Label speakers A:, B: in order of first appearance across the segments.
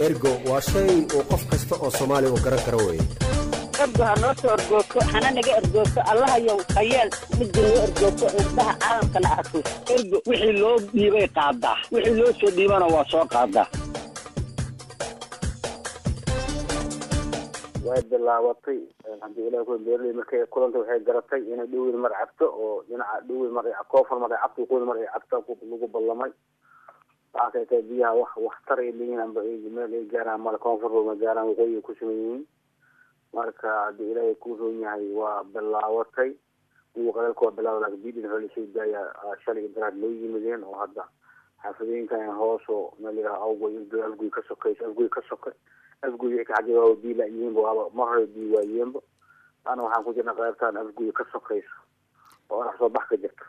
A: ergo waa shay uu qof kasta oo soomaali uu garan karo weye
B: ergo ha noo soo ergoogto hana naga ergoogto allahayow hayeel midda noo ergoogto indhaha caalamkana arko ergo wixii loo dhiibay qaadaa wixii loo soo dhiibana waa soo qaadaa
C: way bilaabatay haddii ilaah ku beerley markay kulanta waxay garatay inay dhowin mar cabto oo dhinaca dhowin mar koofar mar ay cabto qoyn mar ay cabto lagu ballamay waxaa kay tahay biyaha wax waxtar ay leeyihiin amba meel ay gaaraan male koonfur ma gaaraan waqooyi ay ku sugan yihiin marka haddii ilaahay ku roon yahay waa bilaabatay kuwa qalalka waa bilaaba laakiin bidin xooli soo daaya shalay daraad loo yimideen oo hadda xaafadooyinkan hoos oo meel yidhaha awgoy irdo afgoy ka sokayso afgoy ka soka afgoy ka xagee waaba biila yihiinba waaba mar hore bii waayeenba ana waxaan ku jirna qaybtaan afgoy ka sokayso oo orax soo bax ka jirta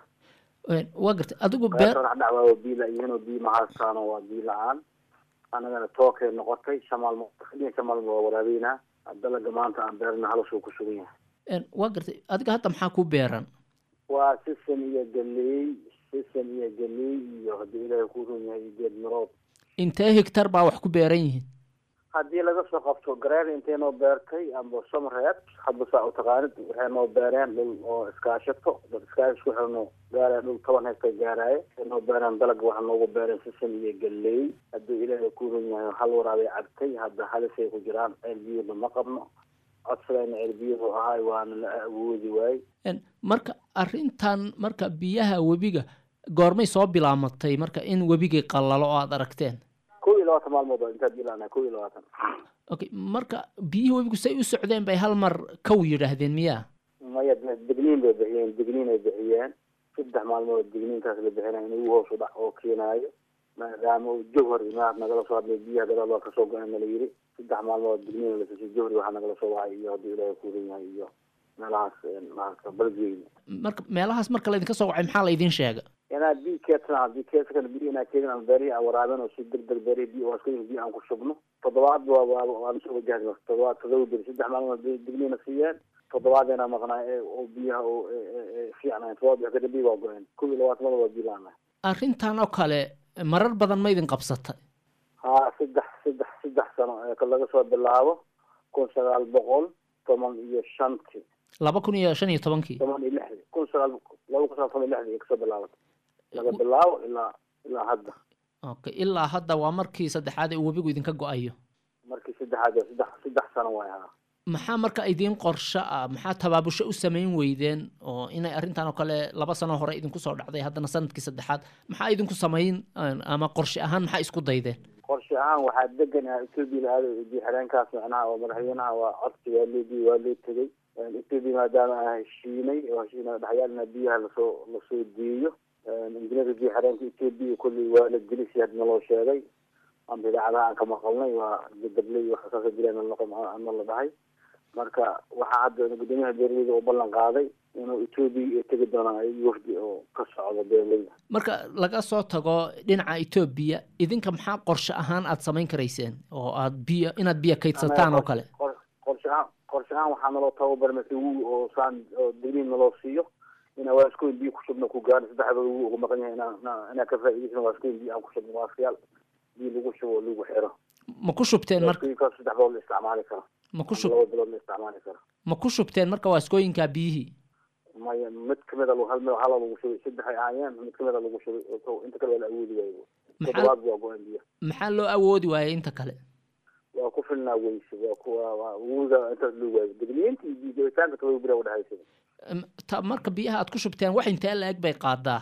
D: waa gartay adigu beer
C: qaybtaan wax dhac waaba bii la-yihiin oo bii mahaastaano waa bii la-aan anagana tookay noqotay shamaalmo shamaalmo waa waraabeynaa dalaga maanta aan beerna halusuu ku sugan yahay
D: waa gartay adiga hadda maxaa ku beeran
C: waa sisan iyo galey sisan iyo galey iyo haddii ilaahay ku run yahay geed mirood
D: intee higtar baa wax ku beeran yihiin
C: haddii laga soo qabto gareer intay noo beertay amba somreed hadba saa u taqaanid waxay noo beereen dhul oo iskaashato dad iskaash isku xirno gaaraya dhul toban hektar gaaraaye waxay noo beereen dalaga waxa noogu beereen sisan iyo galey haddii ilaahay ku run yahay hal waraabay cabtay hadda halisay ku jiraan ceel biyuda ma qabno codsadayna ceel biyuhu ahaay waana la awoodi waay
D: marka arrintan marka biyaha webiga goormay soo bilaamatay marka in webigii qallalo oo aada aragteen
C: kow iyo labaatan maalmood intaad ilaana kow iyo labaatan
D: okay marka biyihii webigu say u socdeen bay hal mar kow yidhaahdeen miyaa
C: maya degniin bay bixiyeen degniin ay bixiyeen saddex maalmood degniinkaas la bixinaya in ugu hoos u dhac oo keenaayo maadaama uu jawhar imaad nagala soo hadlay biyaha gadaal waa kasoo go-een nala yiri saddex maalmood degniin lasisay jawhari waxaa nagala soo wacay iyo haddii ilaahay kuuran yahay iyo meelahaas maarata balgeyna
D: marka meelahaas marka laydinka soo wacay maxaa laydin sheega
C: inaad bi keedsan haddii keedsan biyo inaa keedin aan beerihi aan waraabin oo si degdeg beerihi biyo waa iska biyo aan ku shubno toddobaad waa waa waan soo wajahdi marka toddobaad todoba beri saddex maalmood degniina siiyeen toddobaadina maqnaay oo biyaha oo fiicnayn toddobaad bix kadib biyo waa go-een kow iyo labaatan mada waa biyo laanahay
D: arrintan oo kale marar badan ma idin qabsatay
C: haa saddex saddex saddex sano ee laga soo bilaabo kun sagaal boqol toban iyo shantii
D: laba kun iyo shan iyo tobankii
C: toban iyo lixdii kun sagaal laba kun sagaal toban iyo lixdii ay kasoo bilaabatay laga bilaabo ilaa ilaa hadda
D: okay ilaa hadda waa markii saddexaad ee uu webigu idinka go-ayo
C: markii saddexaad ee saddex saddex sano waay haa
D: maxaa marka idiin qorsho ah maxaa tabaabusho u samayn weydeen oo inay arrintan oo kale laba sano hore idinku soo dhacday haddana sanadkii saddexaad maxaa idinku samayn ama qorshe ahaan maxaa isku daydeen
C: qorshe ahaan waxaa degan ah etoobiya la aado biyo xireenkaas macnaha oo madaxweynaha waa codsi waa loo diiy waa loo tegey etoobiya maadaama aan heshiinay oo heshiina dhexyaalna biyaha lasoo lasoo deeyo injineerka biyo xireenka etoobiya kolley waa la gelisi had naloo sheegay amba idaacadaha aan ka maqalnay waa dabley waxa saasa jireen na la dhahay marka waxaa hadda gudoomiyaha beeraleyda oo ballan qaaday inuu etoobiya ay tegi doonaan ay wafdi oo ka socdo beeraleyda
D: marka laga soo tago dhinaca etoobiya idinka maxaa qorshe ahaan aada samayn karayseen oo aad biyo inaad biyo kaydsataan oo kale
C: qorshe ahaan qorshe ahaan waxaa naloo tababar mase wu oo saan oo degniin naloo siiyo inaa waaskoyn biyo ku shubno ku gaaro saddexda wu ugu maqan yahay inaa inaa ka faa'iidaysano waaskoyn biyo aan ku shubno waaskayaal biyo lagu shubo oo lagu xiro
D: ma ku shubteen marka
C: waaskoyinkaas saddex bilood la isticmaali karo
D: ma ku shub
C: laba bilood la isticmaali karo
D: ma ku shubteen marka waaskooyinkaa biyihii
C: maya mid kamid a hal mid hala lagu shubay saddex ay ahaayeen mid kamid a lagu shubay inta kale waa la awoodi waayo toddobaad waa go-aan biyo
D: maxaa loo awoodi waayay inta kale
C: waa ku filnaa weyse waa ku waa wuuda intaas loo waayo degniinta iyo biyo jabitaanka todoba beri udhexaysa
D: ta marka biyaha aad ku shubteen wax intee la eg bay qaadaa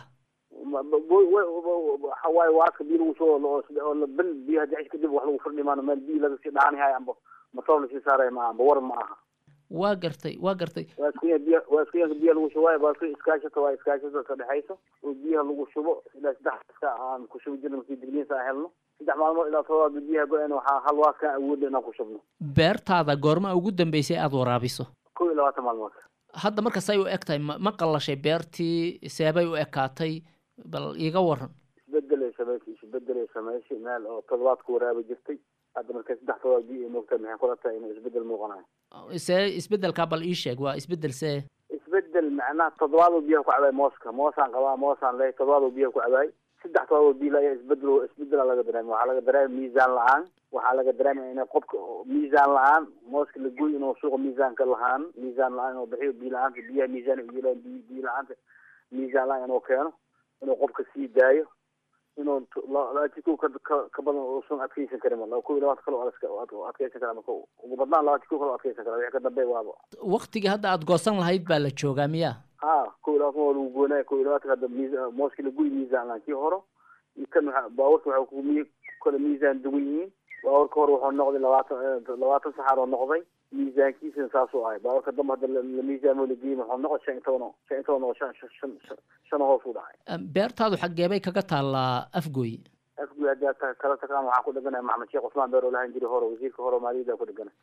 C: waxa waaye waaska biyo lagu shubo oo bil biyaha jecesh kadib wax lagu firdhi maano meel biyo laga sii dhaanihay amba masoor lasii saaraya ma amba war ma aha
D: waa gartay waa gartay
C: waaskiya biya waaskiyanka biyaha lagu shubo waayo waaski iskaashata waa iskaashata ka dhexayso oo biyaha lagu shubo ilaa saddex iska aan ku shubi jirna markii degniinsa aan helno saddex maalmood ilaa todobaad biyaha go-een waxaa hal waaskaan awoodna inaan ku shubno
D: beertaada goorma ugu dambeysay aada waraabiso
C: kow iyo labaatan maalmood
D: hadda marka say u eg tahay ma ma qallashay beertii seebay u ekaatay bal iiga waran
C: isbedelay samaysay isbedelay samaysay meel oo todobaad ku waraabi jirtay hadda markay saddex todobaad biyo ay moogtahay maxay kula tahay inuu isbedel muuqanayo
D: see isbedelkaa bal ii sheeg waa isbedel see
C: isbedel macnaha toddobaad uu biyaha ku cabaay mooska moosaan qabaa moosaan leeyahay toddobaad uu biyaha ku cabaay saddex todoba biil ayaa isbedel isbedela laga dareema waxaa laga dareema miisaan la-aan waxaa laga dareemaya inay qofka miisaan la-aan mooska la goy inuu suuqa miisaanka lahaan miisaan la-aan inuu bixiyo biyo la-aanta biyaha miisaan uyeelaan biy biyo la-aanta miisaan la-aan inuu keeno inuu qofka sii daayo inuu labaati kow ka ka badan uusan adkeysan karin laba kow iyo labaatan kale oo adkeysan kara ama ugu badnaan labaati kow kale oo adkeysan kara wixii ka dambeey waaba
D: waktigii hadda aada goosan lahayd baa la joogaa miya
C: ha kow iyo labaatan waa lagu goonaya kow iyo labaatan hadda miis mooski laguyi miisaan laan kii horo iyo kan waxa baawarka waxay ku mi kale miisaan dugan yihiin baawarka hore wuxuu noqday labaatan labaatan saxaar oo noqday miisaankiisana saasuu ahay baawarka dambe hadda la miisaamo lageeyey wuxuu noqday shan iyo toban oo shan iyo toban oo shan shan shan hoos u dhacay
D: beertaadu xageebay kaga taallaa afgoy
C: afgoy haddii aad kala taqaan waxaan ku dheganaya maxamed sheekh cusmaan beer oo lahan jiray hore wasiirka hore maaliyadda ku dheganay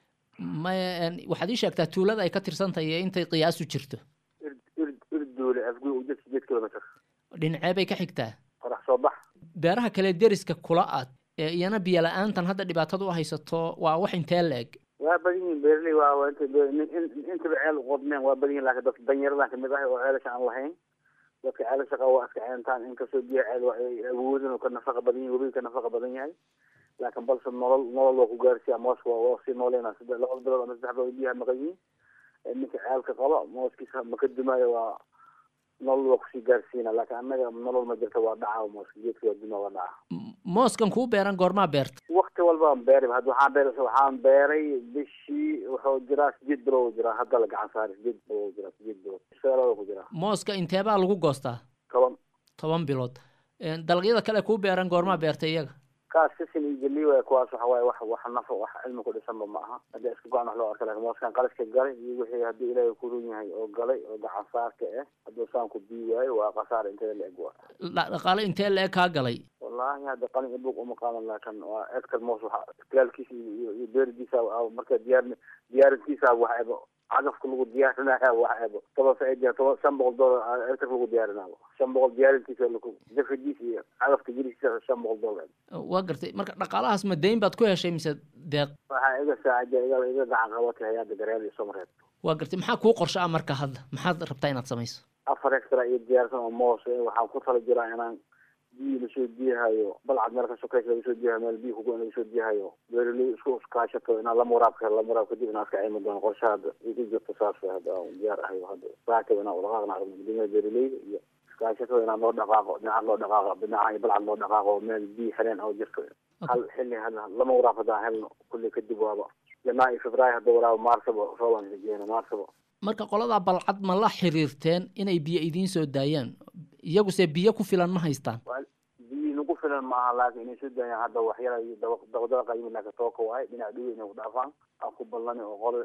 D: maya waxaad ii sheegtaa tuulada ay ka tirsan tahay iyo intay qiyaasu jirto
C: ir ir irdoole afgoy u jir sideed kilomitr
D: dhinacee bay ka xigtaa
C: qorax soo bax
D: beeraha kale deriska kula aad ee iyana biyo la-aantan hadda dhibaatada u haysato waa wax intee la-eg
C: waa badan yihin beerley waa waa inta intaba ceel uqodmeen waa badan yihin laakiin dadka danyaradan kamid ah oo ceelasha aan lahayn dadka ceelasha qaba waa iska ceentaan inkastoo biyo ceel waa ay awoodin oo ka nafaqa badan yahay webiga ka nafaqa badan yahay laakiin balse nolol nolol waa ku gaarsiya mooska waa waa sii nooleyna sida laba bilood ama saddex bilood biyaha maqan yihiin ninka ceelka qaba mooskiisa maka dumaayo waa nolol waa kusii gaarsiina laakiin annaga nolol ma jirta waa dhaca mooska geedka waa duma waa dhaca
D: mooskan kuu beeran goormaa beerta
C: wakti walbaan beeray hadda waxaan beeray waxaan beeray bishii wuxuu jiraa sideed bilood jiraa hadda la gacan saaray sideed bilood jiraa sideed bilood seelada ku jiraa
D: mooska inteebaa lagu goostaa
C: toban
D: toban bilood dalagyada kale kuu beeran goormaa beertay iyaga
C: kaas sisin iyo geli waay kuwaas waxa waaye wax wax nafo wax cilmi ku dhisanba ma aha haddii iska go-an wax loo arka lakin mooskan qaliska galay iyo wixii haddii ilaahay ku run yahay oo galay oo gacan saarka ah hadduu saan ku bii waayo waa khasaar inteeda la eg waa
D: dhaqaale intee la eg kaa galay
C: wallahi hadda qalin ibug uma qaadan laakin waa hectar moos waxa tilaalkiisa iyo iyo beeridiisa marka diyaar diyaarintiisa wax ebo cagafka lagu diyaarinaya wax ebo toban faaida toban shan boqol dollar hectarka lagu diyaarinaayo shan boqol diyaarintiisa laku jafidiisa iyo cagafka gelisiisa shan boqol dollar
D: waa gartay marka dhaqaalahaas ma dayn baad ku heshay mise deeq
C: waxaa iga saacida iga iga gacan qabatay hay-adda gareel iyo somareed
D: waa gartay maxaa kuu qorsha ah marka hadda maxaad rabtaa inaad samayso
C: afar hectar iyo diyaarsan oo moos waxaan ku tala jiraa inaan biyo lasoo diyahayo balcad meel ka sokeysa laga soo diyahayo meel biyo kugo in laga soo diyahayo beeraley isku iskaashato inaan lama waraabka helo lama waraab kadib inaan iska caymi doono qorsha hadda igu jirto saas hadda aan diyaar ahayo hadda saakaba inaan udhaqaaqna aragno guddoomiyaha beeraleyda iyo iskaashatada inaan loo dhaqaaqo dhinaca loo dhaqaaqo dhinaca iyo balcad loo dhaqaaqo meel biyo xireen oo jirto hal xilli hadda lama waraab haddaan helno kulli kadib waaba janaa iyo februaayo hadda waraabo maarsaba roobaan rajeena maarsaba
D: marka qoladaa balcad ma la xiriirteen inay biyo idiin soo daayaan iyaguse biyo ku filan ma haystaan
C: biyo nagu filan maaha laakiin inay soo daayaan hadda waxyara iyo dabadaqa yimid laakiin tooka waaye dhinaca dhowe inay ku dhaafaan aan ku ballani oo qolo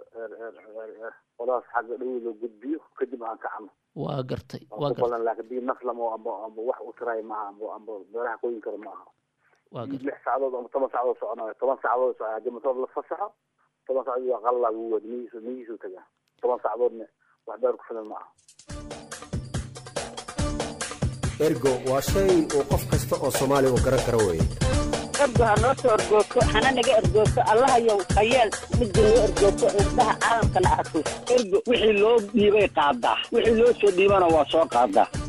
C: qoladaas xagga dhowe loo gudbiyo kadib aan kacno
D: waa gartay waa
C: aan ku
D: gartay
C: ballan laakiin biyo naflam oo amba amba wax u tiraay maaha amba amba beeraha qoyin kara maaha
D: waa gartay
C: lix saacadood ama toban saacadood soconayo toban saacadood socon haddii matoor la fasaxo toban saacadood waa qalala wuu wad miyiisu miyiisu tagaa toban saacadoodna wax beer ku filan maaha
A: ergo waa shay uu qof kasta oo soomaali u garan karo weeye
B: ergo ha noo soo ergoogto hana naga ergoogto allahayow hayeel midda noo ergoogto indhaha caalamkana arko ergo wixii loo dhiibay qaadaa wixii loo soo dhiibana waa soo qaadaa